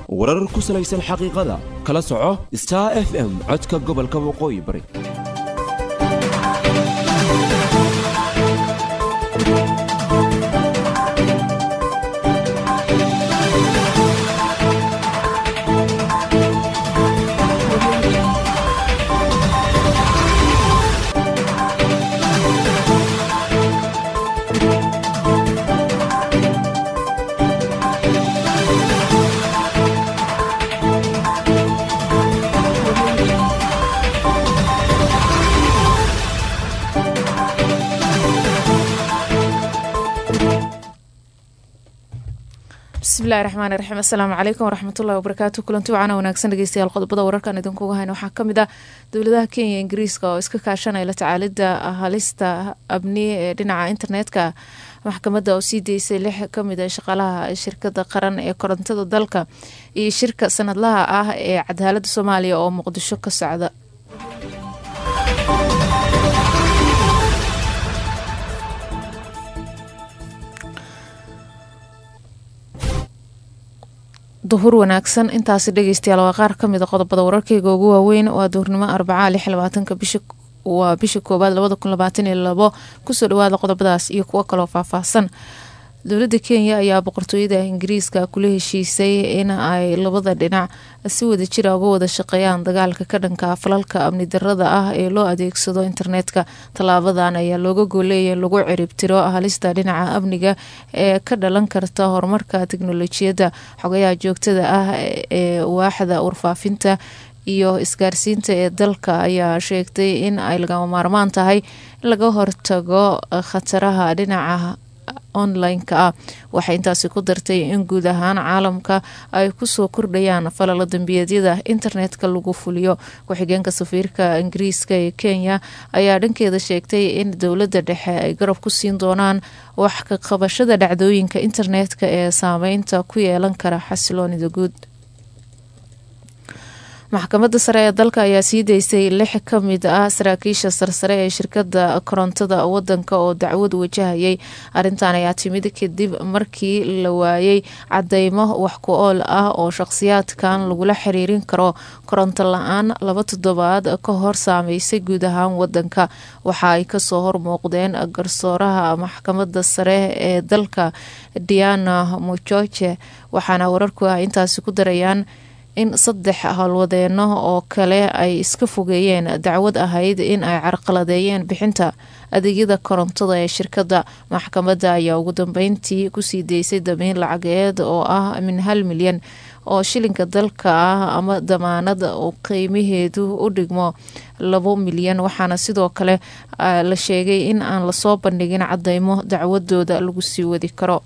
warar ku salaysan xaqiiqada kala soco star f m codka gobolka waqooyi bari bismillahi raxmaani raxiim assalaamu calaykum waraxmatullahi wabarakaatu kulanti wacana wanaagsan dhegeystayaal qodobada wararkan idinkuga hayna waxaa ka mid ah dowladaha kenya iyo ingiriiska oo iska kaashanaya la tacaalida halista abni ee dhinaca internetka maxkamadda oo sii deysay lix kamid a shaqaalaha shirkada qaran ee korontada dalka iyo shirka sanadlaha ah ee cadaalada soomaaliya oo muqdisho ka socda duhur wanaagsan intaasi dhegeystayaal waa qaar kamid a qodobada wararkeyga ugu waaweyn waa duhurnimo arbacaa lix labaatanka bisha waa bisha koowaad labada kun labaatan iyo labo kusoo dhawaada qodobadaas iyo kuwo kaloo faahfaahsan dowladda kenya ayaa boqortooyada ingiriiska kula heshiisay in ay labada dhinac si wada jira uga wada shaqeeyaan dagaalka ka dhanka falalka amni darada ah ee loo adeegsado internetka tallaabadan ayaa looga gooleeya in lagu ciribtiro halista dhinaca amniga ee ka dhalan karta horumarka teknolojiyadda xogayaha joogtada ah ee waaxda warfaafinta iyo isgaarsiinta ee dalka ayaa sheegtay in ay lagama maarmaan tahay in laga hortago khataraha dhinaca online-ka ah waxay intaasi ku dartay in guud ahaan caalamka ay kusoo kordhayaan falala dambiyeedyada internetka lagu fuliyo ku-xigeenka safiirka ingiriiska ee kenya ayaa dhankeeda sheegtay in dowladda dhexe ay garab ku siin doonaan wax ka qabashada dhacdooyinka internetka ee saameynta ku yeelan kara xasiloonida guud maxkamadda sare ee dalka ayaa sii deysay lix ka mid ah saraakiisha sarsare ee shirkada korontada wadanka oo dacwad wajahayay arrintan ayaa timid kadib markii la waayay cadeymo wax ku ool ah oo shaqhsiyaadkan lagula xiriirin karo koronto la-aan laba toddobaad ka hor saameysay guud ahaan wadanka waxa ay kasoo hormooqdeen garsooraha maxkamadda sare ee dalka diana mojoje waxaana wararku ah intaasi ku darayaan in saddex howlwadeeno oo kale ay iska fogeeyeen dacwad ahayd in ay carqaladeeyeen bixinta adeegyada korontada ee shirkadda maxkamadda ayaa ugu dambeyntii kusii deysay damiin lacageed oo ah min hal milyan oo shilinka dalka ah ama damaanad uu qiimaheedu u dhigmo labo milyan waxaana sidoo kale la sheegay in aan lasoo bandhigin cadeymo dacwadooda lagu sii wadi karo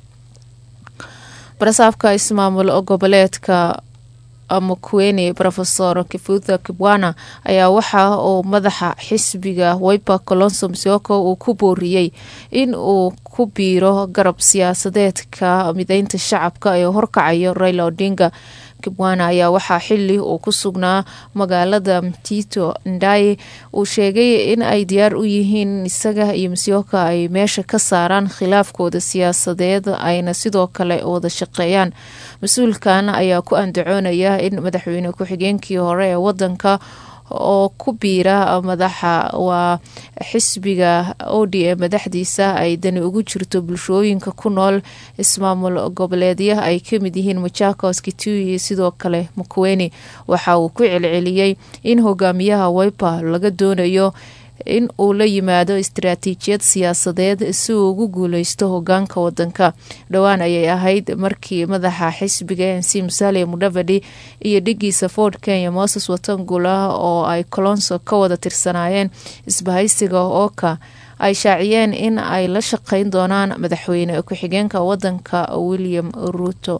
barasaafka ismaamul goboleedka makueni rofesor kifutha kibwana ayaa waxa uu madaxa xisbiga wiper colonso msioko uu ku booriyey in uu ku biiro garab siyaasadeedka mideynta shacabka ee horkacayo raila odinga kibwana ayaa waxaa xili uu ku sugnaa magaalada mtito ndai uu sheegay in ay diyaar u yihiin isaga iyo msioka ay meesha ka saaraan khilaafkooda siyaasadeed ayna sidoo kale wada shaqeeyaan mas-uulkan ayaa ku andacoonaya in madaxweyne ku-xigeenkii hore ee wadanka oo ku biira madaxa waa xisbiga od ee madaxdiisa ay dani ugu jirto bulshooyinka ku nool ismaamul goboleedya ay kamid yihiin machakos kitui iyo sidoo kale makuweni waxa uu ku celceliyey in hogaamiyaha wiper laga doonayo in uu la yimaado istaraatiijiyad siyaasadeed si uu ugu guuleysto hogaanka wadanka dhowaan ayay ahayd markii madaxa xisbiga n c musalia mudhavadi iyo dhigiisa ford kenya moses watangula oo ay colonso ka wada tirsanaayeen isbahaysiga ooka ay shaaciyeen in ay la shaqeyn doonaan madaxweyne ku-xigeenka wadanka william ruto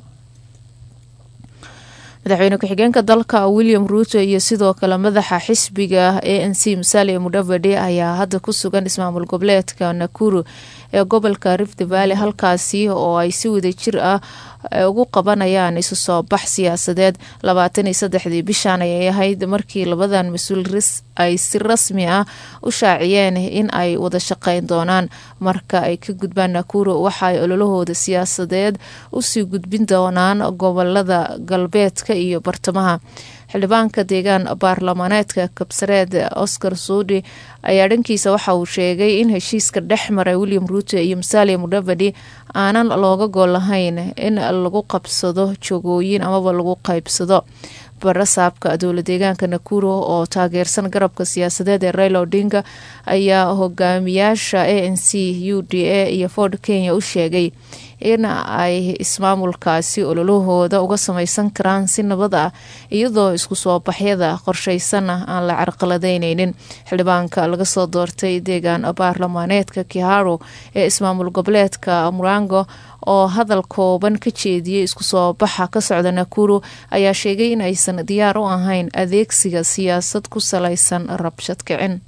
madaxweyne ku-xigeenka dalka william ruuto iyo sidoo kale madaxa xisbiga a n c musalia mudhavadi ayaa hadda ku sugan ismaamul goboleedka nakuru ee gobolka rift valley halkaasi oo ay si wadajir ah ugu qabanayaan isu soo bax siyaasadeed labaatan iyo saddexdii bishan ayay ahayd markii labadan mas-uul ay si rasmi ah u shaaciyeen in ay wada shaqeyn doonaan marka ay ka gudbaan nakuro waxa ay ololahooda siyaasadeed usii gudbin doonaan gobolada galbeedka iyo bartamaha xildhibaanka deegaan baarlamaaneedka kabsareed oscar suudi ayaa dhankiisa waxa uu sheegay in heshiiska dhex maray william ruuto iyo musalia mudavadi aanan looga gol lahayn in lagu qabsado jogooyin amaba lagu qaybsado barasaabka dowla deegaanka nakuro oo taageersan garabka siyaasadeed ee raila odinga ayaa hogaamiyaasha a n c u d a iyo ford kenya u sheegay in ay ismaamulkaasi ololahooda uga samaysan karaan si nabad ah iyadoo isku soo baxyada qorshaysana aan la carqaladeyneynin xildhibaanka laga soo doortay deegaan baarlamaaneedka kiharo ee ismaamul goboleedka murango oo hadal kooban ka jeediyey isku soo baxa ka socda nakuro ayaa sheegay in aysan diyaar u ahayn adeegsiga siyaasad ku salaysan rabshad kicin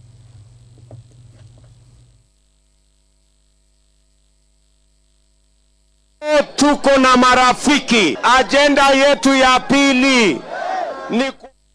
Tuko na marafiki. Ajenda yetu ya pili ni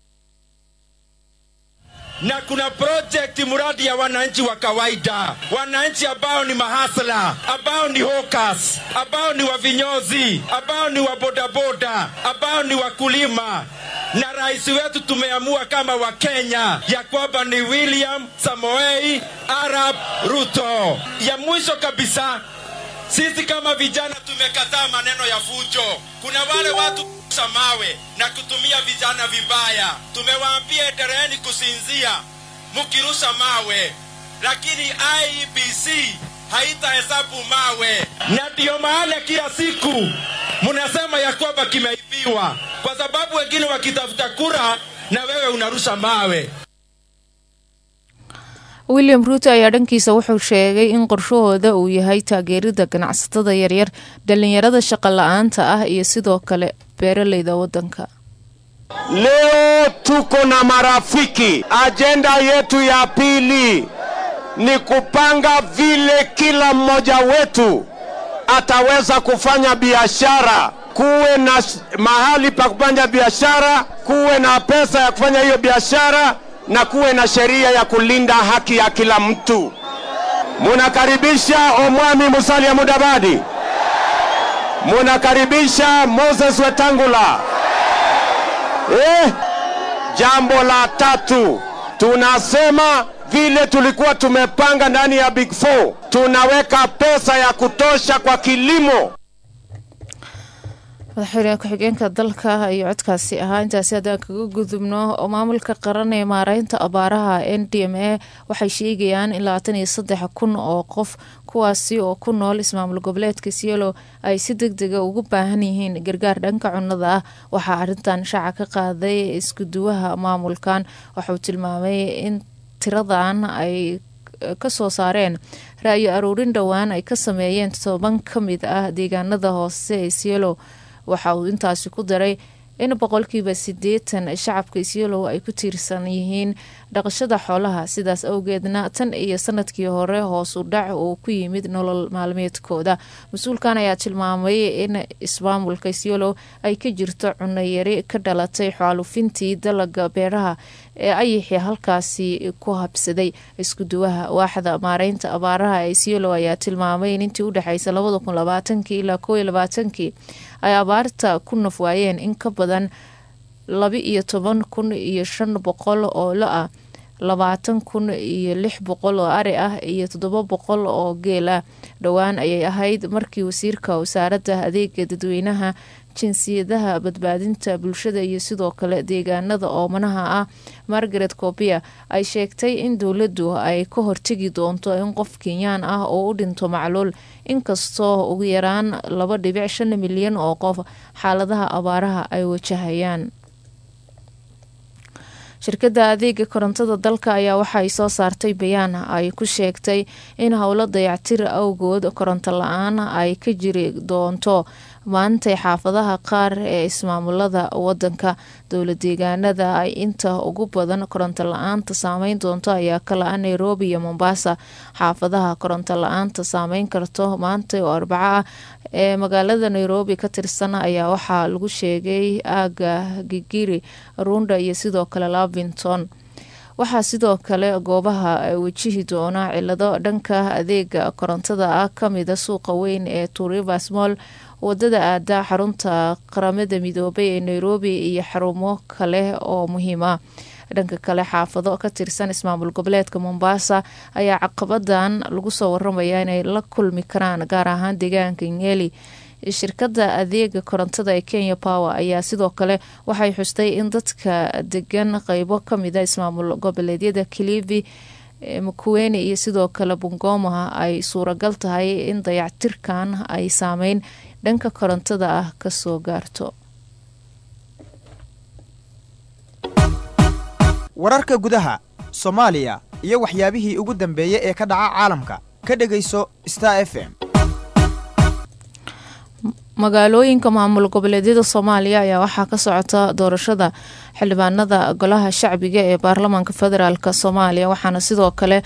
na kuna project mradi ya wananchi wa kawaida, wananchi ambao ni mahasla, ambao ni hawkers, ambao ni wavinyozi, ambao ni wabodaboda, ambao ni wakulima na rais wetu tumeamua kama Wakenya ya kwamba ni William Samoei Arap Ruto. Ya mwisho kabisa, sisi kama vijana tumekataa maneno ya fujo. Kuna wale watu kurusha mawe na kutumia vijana vibaya. Tumewaambia endeleeni kusinzia mukirusha mawe, lakini IEBC haitahesabu mawe, na ndiyo maana kila siku mnasema ya kwamba kimeibiwa, kwa sababu wengine wakitafuta kura na wewe unarusha mawe. william ruuto ayaa dhankiisa wuxuu sheegay in qorshahooda uu yahay taageerida ganacsatada yaryar dhalinyarada shaqo la-aanta ah iyo sidoo kale beeraleyda wadanka leo tuko na marafiki. Ajenda yetu ya pili ni kupanga vile kila mmoja wetu ataweza kufanya biashara, kuwe na mahali pa kufanya biashara, kuwe na pesa ya kufanya hiyo biashara na kuwe na sheria ya kulinda haki ya kila mtu. Munakaribisha Omwami Musalia Mudavadi, munakaribisha Moses Wetangula. Eh, jambo la tatu tunasema vile tulikuwa tumepanga ndani ya Big Four, tunaweka pesa ya kutosha kwa kilimo. madaxweyne ku-xigeenka dalka iyo codkaasi ahaa intaasi haddaan kaga gudubno oo maamulka qaran ee maareynta abaaraha n d m a waxay sheegayaan in labaatan iyo saddex kun oo qof kuwaasi oo ku nool ismaamul goboleedka sielo ay si deg dega ugu baahan yihiin gargaar dhanka cunnada ah waxaa arrintan shaaca ka qaaday iskuduwaha maamulkan waxauu tilmaamay in tiradan ay kasoo saareen ra-yo aruurin dhowaan ay ka sameeyeen toban ka mid ah deegaanada hoose ee sielo waxa uu intaasi ku daray in boqolkiiba sideetan shacabka isyolow ay ku tiirsan yihiin dhaqashada xoolaha sidaas awgeedna tan iyo sanadkii hore hoos u dhac uu ku yimid nolol maalmeedkooda mas-uulkan ayaa tilmaamay in ismaamulka isyolow ay ka jirto cunayari ka dhalatay xaalufintii dalaga beeraha ee ayixii halkaasi ku habsaday iskuduwaha waaxda maareynta abaaraha ee isyolow ayaa tilmaamay in intii udhexeysa labada kun labaatankii ilaa koo iyo labaatankii ay abaarta ku nafwaayeen in ka badan laba iyo toban kun iyo shan boqol oo lo ah labaatan kun iyo lix boqol oo ari ah iyo toddoba boqol oo geel ah dhowaan ayay ahayd markii wasiirka wasaaradda adeega dadweynaha jinsiyadaha badbaadinta bulshada iyo sidoo kale deegaanada oomanaha ah margaret copia ay sheegtay in dowladdu ay ka hortegi doonto in qof kenyaan ah oo u dhinto macluul inkastoo ugu yaraan laba dhibic shan milyan oo qof xaaladaha abaaraha ay wajahayaan shirkadda adeega korontada dalka ayaa waxaay soo saartay bayaan ay ku sheegtay in howlo dayactir awgood koronto la-aan ay ka jiri doonto maantay xaafadaha qaar ee ismaamulada wadanka dowla deegaanada ay inta ugu badan koronto la-aanta saameyn doonto ayaa kala-a nairobi iyo mombasa xaafadaha koronto la-aanta saameyn karto maanta oo arbaco ah ee magaalada nairobi ka tirsan ayaa waxaa lagu sheegay aaga gigiri runda iyo sidoo kale lavington waxaa sidoo kale goobaha wajihi doona cilado dhanka adeega korontada ah kamida suuqa weyn ee turivers moll wadada aada xarunta qaramada midoobay ee nairobi iyo xarumo kale oo muhiim ah dhanka kale xaafado ka tirsan ismaamul goboleedka mombasa ayaa caqabadan lagu soo waramaya inay la kulmi karaan gaar ahaan deegaanka nyeli shirkada adeega korontada ee kenya power ayaa sidoo kale waxay xustay in dadka degan qeybo kamida ismaamul goboleedyada kilivi makuweni iyo sidoo kale bungoma ay suuragal tahay in dayactirkan ay saameyn dhanka korontada ah kasoo gaarto wararka gudaha soomaaliya iyo waxyaabihii ugu dambeeyey ee ka dhaca caalamka ka dhegayso star f m magaalooyinka maamul goboleedyada soomaaliya ayaa waxaa ka socota doorashada xildhibaanada golaha shacbiga ee baarlamaanka federaalk soomaaliya waxaana sidoo kale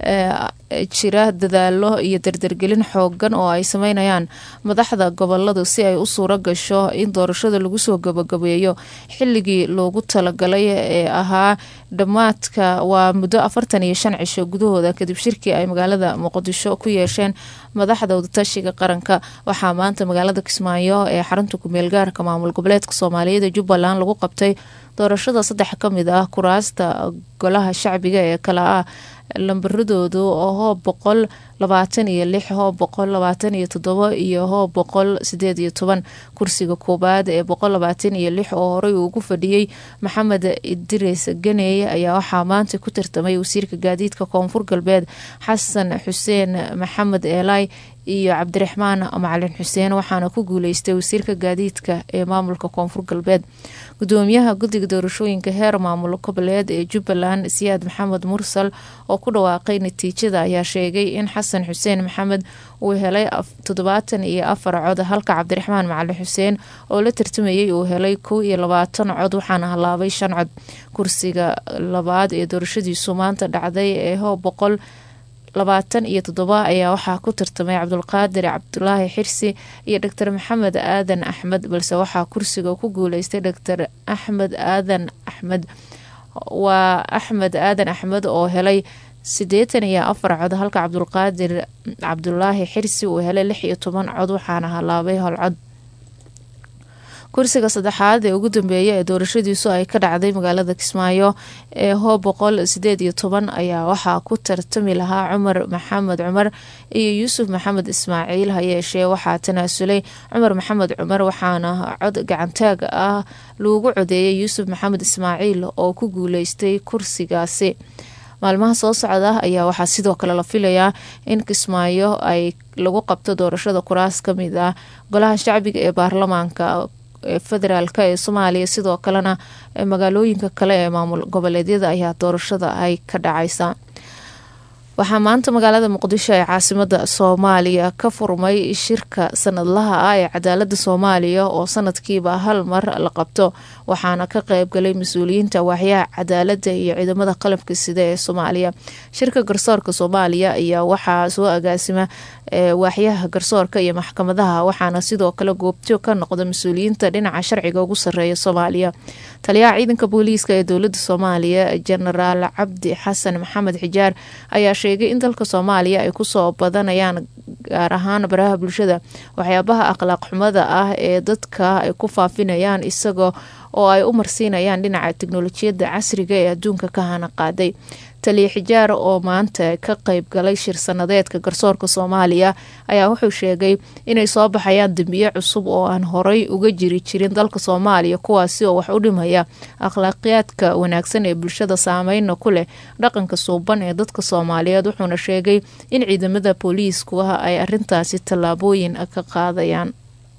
jira dadaalo iyo dardargelin xoogan oo ay sameynayaan madaxda goboladu si ay u suuro gasho in doorashada lagu soo gabagabeeyo xilligii loogu talagalay ee ahaa dhammaadka waa muddo afartan iyo shan cisho gudahooda kadib shirkii ay magaalada muqdisho ku yeesheen madaxda wadatashiga qaranka waxaa maanta magaalada kismaayo ee xarunta kumeel gaarka maamul goboleedka soomaaliyeed jubbaland lagu qabtay doorashada saddex ka mid ah kuraasta golaha shacbiga ee kale ah lambaradoodu oo hoob boqol labaatan iyo lix hoob boqol labaatan iyo toddobo iyo hoob boqol sideed iyo toban kursiga koowaad ee boqol labaatan iyo lix oo horey ugu fadhiyey maxamed idris ganey ayaa waxaa maanta ku tartamay wasiirka gaadiidka koonfur galbeed xasan xuseen maxamed eelay iyo cabdiraxmaan macalin xuseen waxaana ku guuleystay wasiirka gaadiidka ee maamulka koonfur galbeed gudoomiyaha guddiga doorashooyinka heer maamul goboleed ee jubbaland siyaad maxamed mursal oo ku dhawaaqay natiijada ayaa sheegay in xasan xuseen maxamed uu helay toddobaatan iyo afar cod halka cabdiraxmaan macalin xuseen oo la tartamayay uu helay kow iyo labaatan cod waxaana halaabay shan cod kursiga labaad ee doorashadiisu maanta dhacday ee hoob boqol labaatan iyo toddoba ayaa waxaa ku tartamay cabdulqaadir cabdulaahi xirsi iyo doctor maxamed aadan axmed balse waxaa kursiga ku guuleystay doctor axmed aadan axmed waa axmed aadan axmed oo helay siddeetan iyo afar cod halka cabdulqaadir cabdulaahi xirsi uu helay lix iyo toban cod waxaana halaabay hol cod kursiga saddexaad ee ugu dambeeya ee doorashadiisu ay ka dhacday magaalada kismaayo ee hoob boqol sideed iyo toban ayaa waxaa ku tartami lahaa cumar maxamed cumar iyo yuusuf maxamed ismaaciil hayeeshee waxaa tanaasulay cumar maxamed cumar waxaana cod gacantaag ah loogu codeeyay yuusuf maxamed ismaaciil oo ku guuleystay kursigaasi maalmaha soo socda ayaa waxaa sidoo kale la filayaa in kismaayo ay lagu qabto doorashada kuraas kamid ah golaha shacbiga ee baarlamaanka ee federaalk ee soomaaliya sidoo kalena magaalooyinka kale ee maamul goboleedyada ayaa doorashada ay ka dhacaysa waxaa maanta magaalada muqdisho ee caasimada soomaaliya ka furmay shirka sanadlaha ah ee cadaalada soomaaliya oo sanadkiiba hal mar la qabto waxaana ka qeybgalay mas-uuliyiinta waaxyaha cadaalada iyo ciidamada qalabka sida ee soomaaliya shirka garsoorka soomaaliya ayaa waxaa soo agaasima waaxyaha garsoorka iyo maxkamadaha waxaana sidoo kale goobjoog ka noqda mas-uuliyiinta dhinaca sharciga ugu sareeya soomaaliya taliyaha ciidanka booliiska ee dowlada soomaaliya jenaraal cabdi xasan maxamed xijaar ayaa sheegay in dalka soomaaliya ay kusoo badanayaan gaar ahaan baraha bulshada waxyaabaha akhlaaq xumada ah ee dadka ay ku faafinayaan isaga oo ay u marsiinayaan dhinaca teknolojiyadda casriga ee adduunka ka hana qaaday taliya xijaar oo maanta ka qeyb galay shir sanadeedka garsoorka soomaaliya ayaa wuxuu sheegay inay soo baxayaan dembiye cusub oo aan horey uga jiri jirin dalka soomaaliya kuwaasi oo wax u dhimaya akhlaaqiyaadka wanaagsan ee bulshada saameyna ku leh dhaqanka suuban ee dadka soomaaliyeed wuxuuna sheegay in ciidamada booliisku ay arintaasi tallaabooyin ka qaadayaan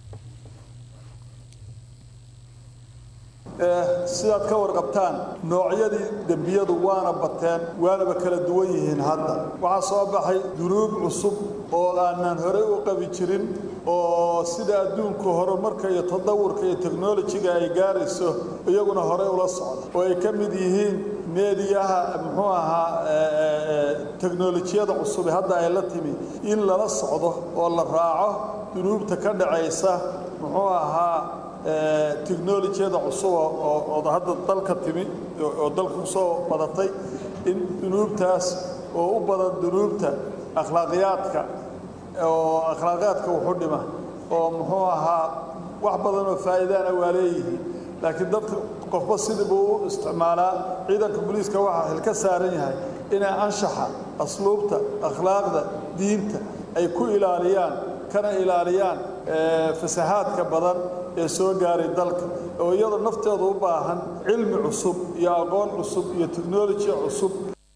sidaad ka warqabtaan noocyadii dembiyadu waana bateen waanaba kala duwan yihiin hadda waxaa soo baxay dunuub cusub oo aanan horey u qabi jirin oo sida adduunku horumarka iyo tadawurka iyo teknolojiga ay gaarayso iyaguna horey ula socda oo ay ka mid yihiin meediyaha muxuu ahaa teknolojiyada cusub hadda ay la timi in lala socdo oo la raaco dunuubta ka dhacaysa muxuu ahaa teknolojiyada cusub oo hadda dalka timi oo dalka kusoo badatay in dunuubtaas oo u badan dunuubta akhlaaqiyaadka oo akhlaaqiyaadka wuxu dhima oo muxuu ahaa wax badan oo faa'iidaana waa leeyihiin laakiin dadka qofba sidii buu u isticmaalaa ciidanka booliiska waxaa xil ka saaran yahay inay anshaxa asluubta akhlaaqda diinta ay ku ilaaliyaan kana ilaaliyaan fasahaadka badan ee soo gaaray dalka oo iyadoo nafteedu u baahan cilmi cusub iyo aqoon cusub iyo teknoloji cusub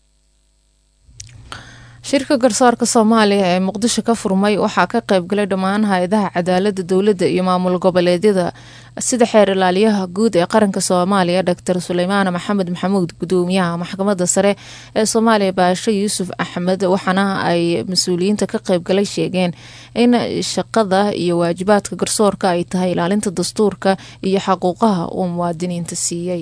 shirka garsoorka soomaaliya ee muqdisho ka furmay waxaa ka qaybgalay dhammaan hay-adaha cadaalada dowladda iyo maamul goboleedyada sida xeer ilaaliyaha guud ee qaranka soomaaliya doctor suleymaan maxamed maxamuud gudoomiyaha maxkamadda sare ee soomaaliya baasho yuusuf axmed waxaana ay mas-uuliyiinta ka qaybgalay sheegeen in shaqada iyo waajibaadka garsoorka ay tahay ilaalinta dastuurka iyo xaquuqaha uu muwaadiniinta siiyey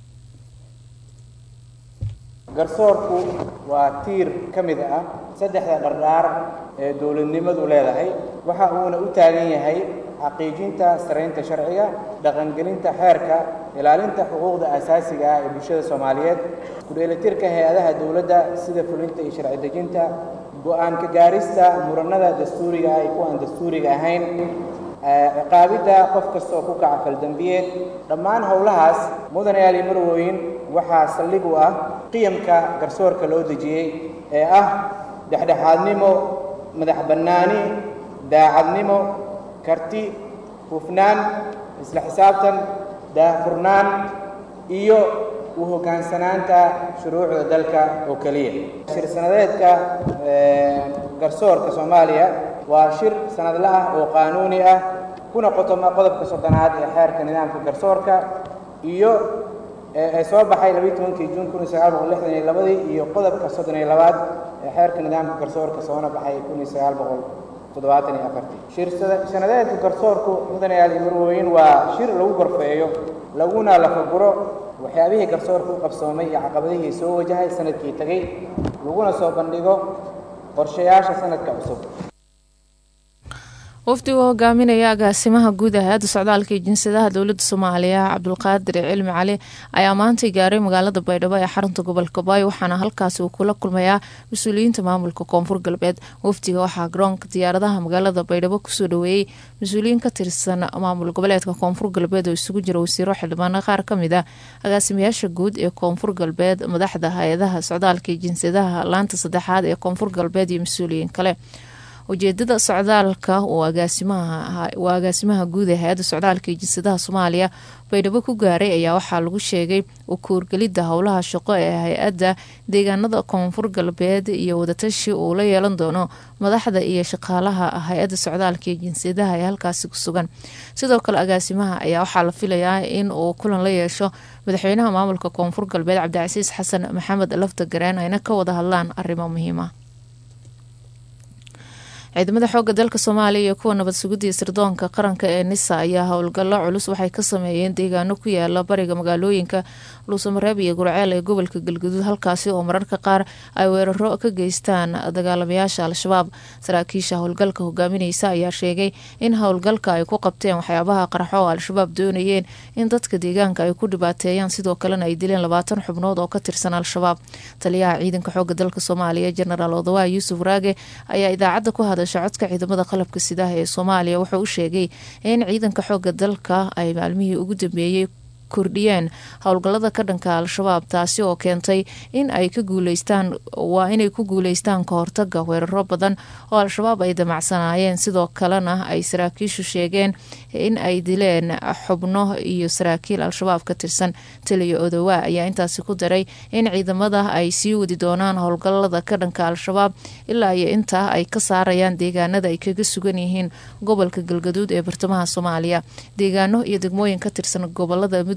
garsoorku waa tiir ka mid ah saddexda dhardhaar ee dowladnimadu leedahay waxa uuna u taagan yahay xaqiijinta saraynta sharciga dhaqangelinta xeerka ilaalinta xuquuqda asaasiga ah ee bulshada soomaaliyeed ku-dheelitirka hay-adaha dowladda sida fulinta iyo sharci dejinta go-aan ka gaarista muranada dastuuriga ah iyo kuwa aan dastuuriga ahayn ciqaabidda qof kasta oo ku kaca faldambiyeed dhammaan howlahaas mudanayaal iyo marwooyin waxaa saldhig u ah qiyamka garsoorka loo dejiyey ee ah dhexdhexaadnimo madax bannaani daacadnimo karti hufnaan isla xisaabtan daahfurnaan iyo u hoggaansanaanta shuruucda dalka oo keliya shir sanadeedka garsoorka soomaaliya waa shir sanadle ah oo qaanuuni ah kuna qotoma qodobka soddonaad ee xeerka nidaamka garsoorka iyo ee soo baxay labiyi tobankii juun kun iyo sagaal boqol lixdan iyo labadii iyo qodobka soddon iyo labaad ee xeerka nidaamka garsoorka soona baxay kun iyo sagaal boqol toddobaatan iyo afartii shir sanadeedka garsoorku mudanayaal iyo marwooyin waa shir lagu gorfeeyo laguna lafaguro waxyaabihii garsoorka u qabsoomay iyo caqabadihii soo wajahay sanadkii tegey laguna soo bandhigo qorshayaasha sanadka cusub wafdigu hogaaminaya agaasimaha guud ee hay-adda socdaalka iyo jinsadaha dowladda soomaaliya cabdulqaadir cilmi cali ayaa maantay gaaray magaalada baydhabo ee xarunta gobolka baay waxaana halkaasi uu kula kulmayaa mas-uuliyiinta maamulka koonfur galbeed wafdiga waxaa garoonka diyaaradaha magaalada baydhabo kusoo dhaweeyey mas-uuliyiin ka tirsan maamul goboleedka koonfur galbeed oo isugu jira wasiiro xildhibaano qaar ka mid ah agaasimayaasha guud ee koonfur galbeed madaxda hay-adaha socdaalka iyo jinsadaha laanta saddexaad ee koonfur galbeed iyo mas-uuliyiin kale ujeedada socdaalka waa agaasimaha guud ee hay-adda socdaalka iyo jinsadaha soomaaliya baydhabo ku gaaray ayaa waxaa lagu sheegay ukuurgelidda howlaha shaqo ee hay-adda deegaanada koonfur galbeed iyo wadatashi uu la yeelan doono madaxda iyo shaqaalaha hay-adda socdaalka iyo jinsadaha ee halkaasi ku sugan sidoo kale agaasimaha ayaa waxaa la filayaa in uu kulan la yeesho madaxweynaha maamulka koonfur galbeed cabdicasiis xasan maxamed lafta gareen ayna ka wada hadlaan arrimo muhiima ciidamada xooga dalka soomaaliya iyo kuwa nabad sugidii sirdoonka qaranka ee nisa ayaa howlgallo culus waxay ka sameeyeen deegaano ku yaala bariga magaalooyinka luusamareeb iyo gurceel ee gobolka galguduud halkaasi oo mararka qaar ay weeraro ka geystaan dagaalamayaasha al-shabaab saraakiisha howlgalka hogaamineysa ayaa sheegay in howlgalka ay ku qabteen waxyaabaha qarxo oo al-shabaab doonayeen in dadka deegaanka ay ku dhibaateeyaan sidoo kalena ay dileen labaatan xubnood oo ka tirsan al-shabaab taliyaha ciidanka xooga dalka soomaaliya jenaraal odawa yuusuf raage ayaa idaacadda ku hadasha codka ciidamada qalabka sidaha ee soomaaliya wuxuu u sheegay in ciidanka xooga dalka ay maalmihii ugu dambeeyey kordhiyeen howlgallada ka dhanka al-shabaab taasi oo keentay in ay ka guuleystaan waa inay ku guuleystaan ka hortaga weeraro badan oo al-shabaab ay damacsanaayeen sidoo kalena ay saraakiishu sheegeen in ay dileen xubno iyo saraakiil al-shabaab ka tirsan taliya odowa ayaa intaasi ku daray in ciidamada ay sii wadi doonaan howlgallada ka dhanka al-shabaab ilaa iyo intaa ay ka saarayaan deegaanada ay kaga sugan yihiin gobolka galgaduud ee bartamaha soomaaliya deegaano iyo degmooyin ka tirsan gobolada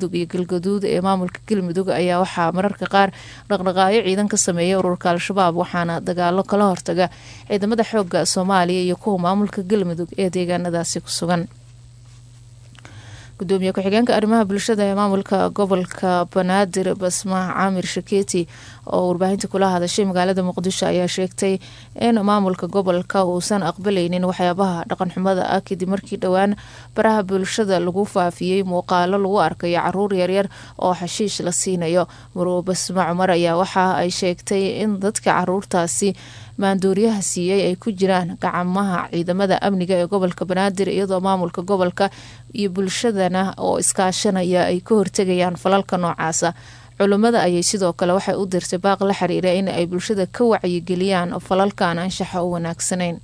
mudug iyo galgaduud ee maamulka galmudug ayaa waxaa mararka qaar dhaqdhaqaayo ciidan ka sameeya ururka al-shabaab waxaana dagaalo kala hortaga ciidamada xooga soomaaliya iyo kuwa maamulka galmudug ee deegaanadaasi ku sugan gudoomiye ku-xigeenka arrimaha bulshada ee maamulka gobolka banaadir basmaah caamir shakeeti oo warbaahinta kula hadashay magaalada muqdisho ayaa sheegtay in maamulka gobolka uusan aqbalaynin waxyaabaha dhaqanxumada ah kadib markii dhowaan baraha bulshada lagu faafiyey muuqaalo lagu arkayo caruur yaryar oo xashiish la siinayo marwo basma cumar ayaa waxa ay sheegtay in dadka caruurtaasi maandooriyaha siiyey ay ku jiraan gacamaha ciidamada amniga ee gobolka banaadir iyadoo maamulka gobolka iyo bulshadana oo iskaashanaya ay ka hortegayaan falalka noocaasa culimmada ayay sidoo kale waxay u dirtay baaq la xiriira in ay bulshada ka wacyigeliyaan falalkan anshaxa u wanaagsanayn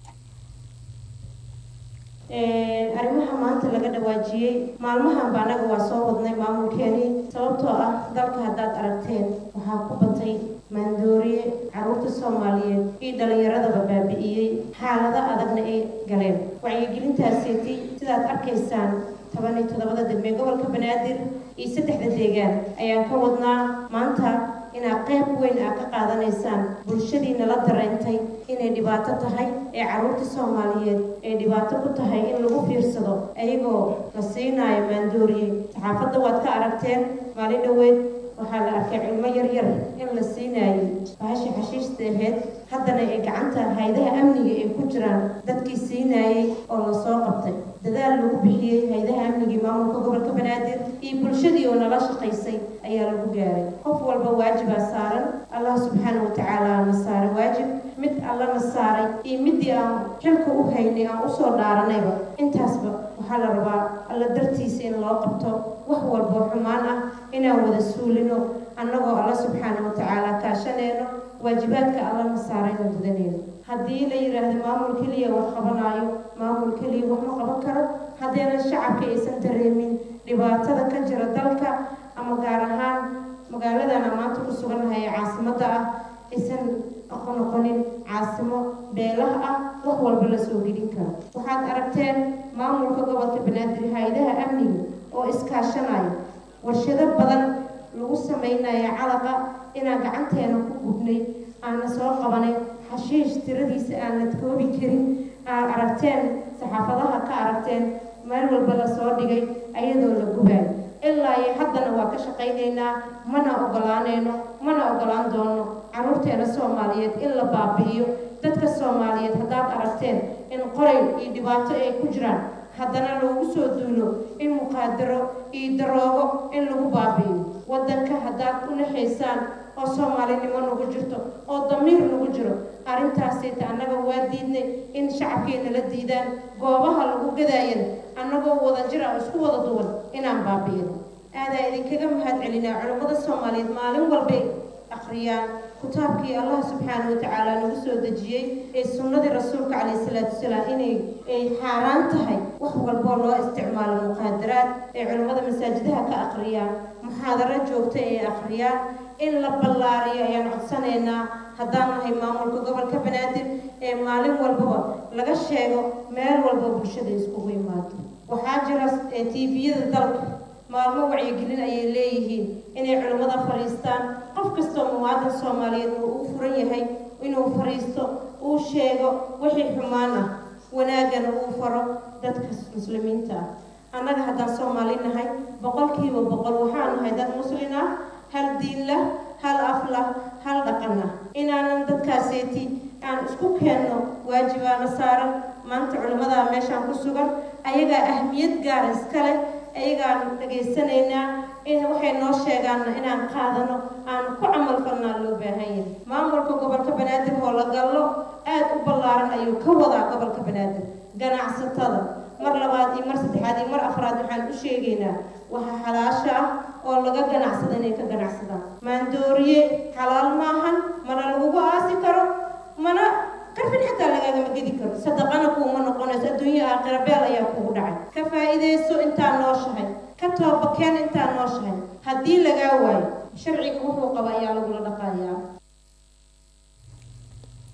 arrimaha maanta laga dhawaajiyey maalmahanba annaga waa soo wadnay maamulkeeni sababtoo ah dalka haddaad aragteen waxaa ku batay maandooriye caruurta soomaaliyeed iyo dhalinyaradaba baabi'iyey xaalado adagna ay galeen wacyigelintaaseeti sidaad arkaysaan toban iyo toddobada degmee gobolka banaadir iyo saddexda deegaan ayaan ka wadnaa maanta inaad qayb weyn aad ka qaadanaysaan bulshadiina la dareentay inay dhibaato tahay ee caruurta soomaaliyeed ay dhibaato ku tahay in lagu fiirsado ayagoo la siinaayo maandooriye saxaafadda waad ka aragteen maalin dhoweed waxaa la arkay cilmo yaryar in la siinaayay bahasha xashiishta aheyd haddana ay gacanta haydaha amniga ay ku jiraan dadkii siinaayay oo la soo qabtay dadaal lagu bixiyey haydaha amnigii maamulka gobolka banaadir iyo bulshadii oo nala shaqaysay ayaa lagu gaaray qof walba waajibaa saaran allah subxaana wa tacaala na saaray waajib mid allana saaray iyo midii aan xilka u haynay aan usoo dhaaranayba intaasba waxaa la rabaa alla dartiisa in loo qabto wax walboo xumaan ah inaan wada suulino annagoo alla subxaana wa tacaala kaashaneyno waajibaadka allana saarayna gudaneyno haddii la yidhaahdo maamul keliya wax qabanaayo maamul keliya wax ma qaban karo haddaynan shacabka aysan dareemin dhibaatada ka jira dalka ama gaar ahaan magaaladana maanta ku sugannahay ee caasimadda ah aysan noqonin caasimo beelaha ah wax walba la soo gelin karo waxaad aragteen maamulka gobolka banaadir hay-adaha amniga oo iskaashanaya warshado badan lagu samaynayo calaqa inaan gacanteena ku gubnay aana soo qabanay xashiish tiradiisa aan la koobi karin aad aragteen saxaafadaha ka aragteen meel walba la soo dhigay ayadoo la gubaayo ilaa iyo haddana waa ka shaqaynaynaa mana ogolaanayno mana ogolaan doono caruurteena soomaaliyeed in la baabi'iyo dadka soomaaliyeed haddaad aragteen in qoray iyo dhibaato ay ku jiraan haddana loogu soo duulo in muqaadaro iyo daroogo in lagu baabi'iyo waddanka haddaad u naxaysaan oo soomaalinimo nagu jirto oo damiir nagu jiro arrintaasayta annaga waa diidnay in shacabkeena la diidaan goobaha lagu gadaayan annagoo wada jir ah isku wada duwan inaan baabi'ino aadaa idinkaga mahad celinaa culummada soomaaliyeed maalin walbay akhriyaan kitaabkii allah subxaana wa tacaala nagu soo dejiyey ee sunnadii rasuulka calayhi salaatu wasalaam inay ay xaaraan tahay wax walboo loo isticmaalo muqaadaraad ee culummada masaajidaha ka akhriyaan muxaadaro joogta ee akhriyaan in la ballaariyo ayaan codsanaynaa haddaan nahay maamulka gobolka banaadir ee maalin walbaba laga sheego meel walba bulshada iskugu imaado waxaa jira tviyada dalka maalmo wacyigelin ayay leeyihiin inay culimmada fadhiistaan qof kastoo muwaadin soomaaliyeed uu u furan yahay inuu fadhiisto uu sheego wixii xumaan ah wanaagana uu faro dadka muslimiinta ah annaga haddaan soomaali nahay boqolkiiba boqol waxaan nahay dad muslin ah hal diin lah hal af lah hal dhaqan ah inaanan dadkaaseeti aan isku keenno waajibaana saaran maanta culimmadaa meeshaan ku sugan ayagaa ahmiyad gaara iska leh ayagaan dhegaysanaynaa in waxay noo sheegaanna inaan qaadano aan ku camal falnaa loo baahan yahay maamulka gobolka banaadir oo la gallo aad u ballaaran ayuu ka wadaa gobolka banaadir ganacsatada mar labaad iyo mar saddexaad iyo mar afraad waxaan u sheegaynaa waxa xalaasha ah oo laga ganacsada inay ka ganacsadaan maandooriye xalaal maahan mana lagugu aasi karo mana karfin xataa lagaagama gedi karo sadaqana kuuma noqonayso adduunya aakhira beel ayaa kugu dhacay ka faa'iidayso intaa nooshahay ka toobakeen intaa nooshahay haddii lagaa waayo sharciga wuxuu qaba ayaa lagula dhaqayaa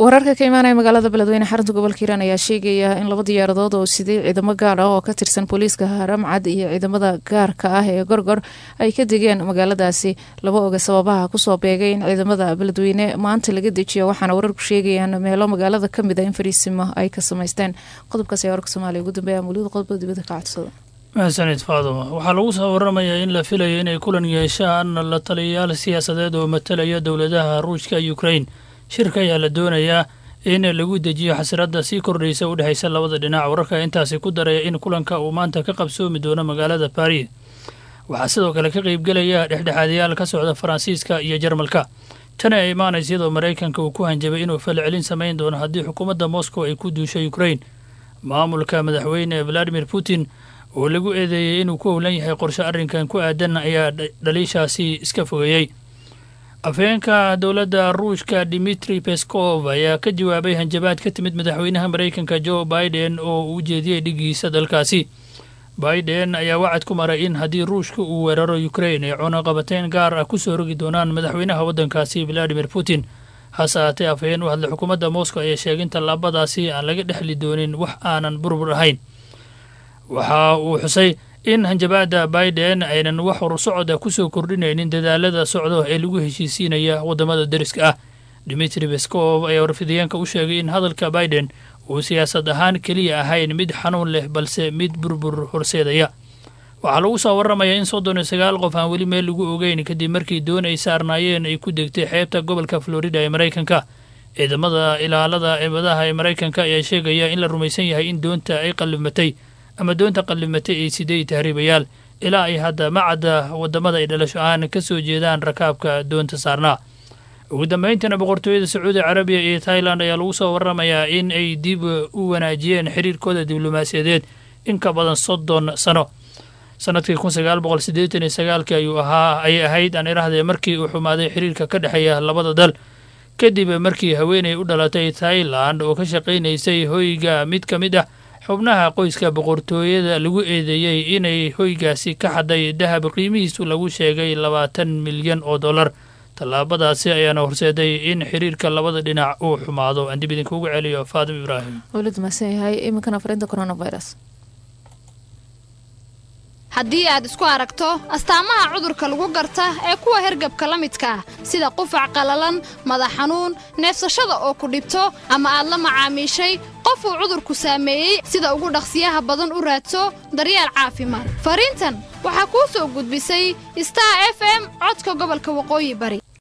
wararka ka imaanaya magaalada beledweyne xarunta gobolka hiiraan ayaa sheegaya in laba diyaaradood oo siday ciidamo gaar ah oo ka tirsan booliiska haramcad iyo ciidamada gaarka ah ee gorgor ay ka degeen magaaladaasi laba oga sababaha kusoo beegay in ciidamada beledweyne maanta laga dejiyo waxaana wararku sheegayaan meelo magaalada kamid a in fariisimo ay ka samaysteen qodobkaas ayaa warka soomaaliya ugu dambeeya muuliyada qodobada dibadda ka codsada mahadsanid faaduma waxaa lagu soo waramayaa in la filayo inay kulan yeeshaan la taliyayaal siyaasadeed oo matalaya dowladaha ruushka ukrain shirka ayaa la doonayaa in lagu dejiyo xasiradda sii kordhaysa u dhexaysa labada dhinac wararka intaasi ku daraya in kulanka uu maanta ka qabsoomi doono magaalada baris waxaa sidoo kale ka qaybgelaya dhexdhexaadayaal ka socda faransiiska iyo jarmalka tani ay imaanaysa iyadoo maraykanka uu ku hanjabay inuu falcelin samayn doono haddii xukuumadda moscow ay ku duusho ukrain maamulka madaxweyne valadimir putin oo lagu eedeeyey inuu ku howlan yahay qorshe arrinkan ku aadan ayaa dhaliishaasi iska fogeeyey afheenka dowladda ruushka dimitri peskov ayaa ka jawaabay hanjabaad ka timid madaxweynaha maraykanka joe biden oo uu ujeediyey dhigiisa dalkaasi biden ayaa wacad ku maray in haddii ruushka uu weeraro ukrain ay cunaqabateyn gaar ah ku soo rogi doonaan madaxweynaha waddankaasi valadimir putin hase ahaatee afhayeen u hadlay xukuumadda moscow ayaa sheegay in tallaabadaasi aan laga dhexli doonin wax aanan burbur ahayn waxa uu xusay in hanjabaadda biden aynan wax horsocda ku soo kordhinaynin dadaalada socdo ee lagu heshiisiinaya waddamada deriska ah dimitri beskov ayaa warfidayeenka u sheegay in hadalka biden uu siyaasad ahaan keliya ahayn mid xanuun leh balse mid burbur horseedaya waxaa lagu soo waramayaa in soddon iyo sagaal qof aan weli meel lagu ogeyn kadib markii doon ay saarnaayeen ay ku degtay xeebta gobolka florida ee maraykanka ciidamada ilaalada eebadaha ee maraykanka ayaa sheegaya in la rumaysan yahay in doonta ay qallimatay ama doonta qallimatay ay siday tahriibayaal ilaa ay hadda macadda waddamada ay dhalasho ahaan ka soo jeedaan rakaabka doonta saarnaa ugu dambayntiina boqortooyada sacuudi carabiya iyo tailand ayaa lagu soo waramayaa in ay dib u wanaajiyeen xiriirkooda diblomaasiyadeed in ka badan soddon sano sanadkii kun sagaal boqol siddeetan iyo sagaalkii ayuu ahaa ayay ahayd aan irahdee markii uu xumaaday xiriirka ka dhexeeya labada dal kadib markii haweenay u dhalatay tailand oo ka shaqaynaysay hoyga mid ka mid ah xubnaha qoyska boqortooyada lagu eedeeyey inay hoygaasi ka xaday dahab qiimihiisu lagu sheegay labaatan milyan oo dollar tallaabadaasi ayaana horseeday in xiriirka labada dhinac uu xumaado aan dib idinkuugu celiyo faadim ibraahim wlad mahadsan yahay iminkana fariinta coronavirus haddii aad isku aragto astaamaha cudurka lagu garta ee kuwa hergabka la midka ah sida qufac qallalan madax xanuun neefsashada oo ku dhibto ama aad la macaamiishay qof uu cudurku saameeyey sida ugu dhaqsiyaha badan u raadso daryeel caafimaad fariintan waxaa kuu soo gudbisay star f m codka gobolka waqooyi bari